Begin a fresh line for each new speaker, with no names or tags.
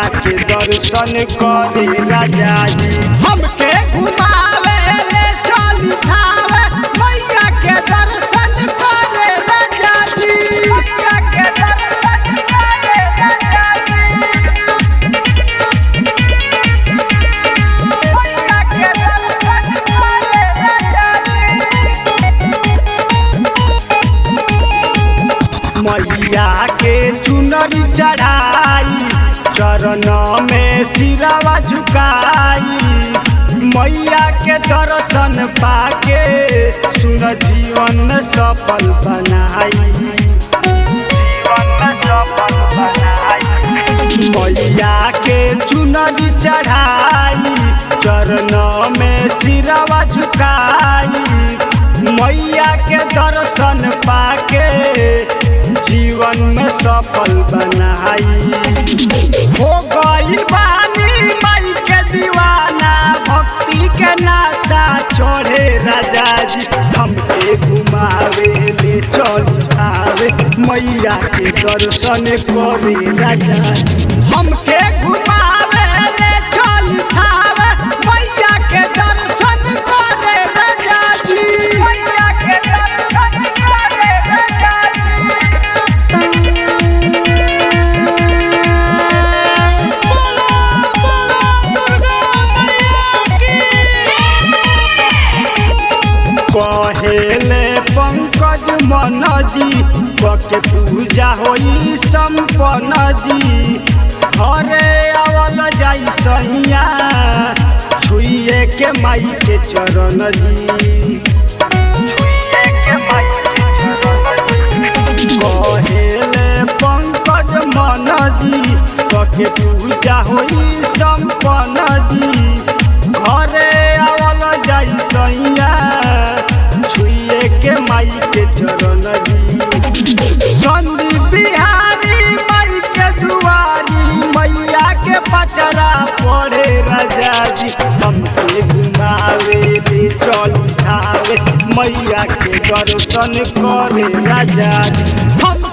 के दर्शन करे राजा जी हमके घुमावे ले चली खावे मैया के दर्शन करे राजा जी मैया के दर्शन करे राजा जी मैया के दर्शन करे राजा जी मैया के चुनरी चढ़ाई चरण में सिरावा झुकाई मैया के दर्शन पाके सुन जीवन में सफल बनाई जीवन में सफल बनाई मैया के चुनरी चढ़ाई चरण में सिरावा झुकाई मैया के दर्शन पाके जीवन में सफल बनाई हो गई बानी माई के दीवाना भक्ति के नाशा चढ़े राजा जी हमके घुमावे ले चल आवे मैया के दर्शन करे राजा जी हमके घुमावे ले चल आवे मैया के दर्शन करे राजा जी मैया के दर्शन करे राजा कहेले पंकज मन जी के पूजा होई संपन्न जी हरे आवल जाई सैया छुइए के माई के चरण जी छुइए के माई के चरण जी। कहेले पंकज मन जी के पूजा होई संपन्न जी घरे आवल जाई सैया छुइए के माई के चरण जी संदी बिहारी माई के दुआरी मैया के पचरा पड़े राजा जी हमके घुमावे ले चल उठावे मैया के दर्शन करे राजा जी हम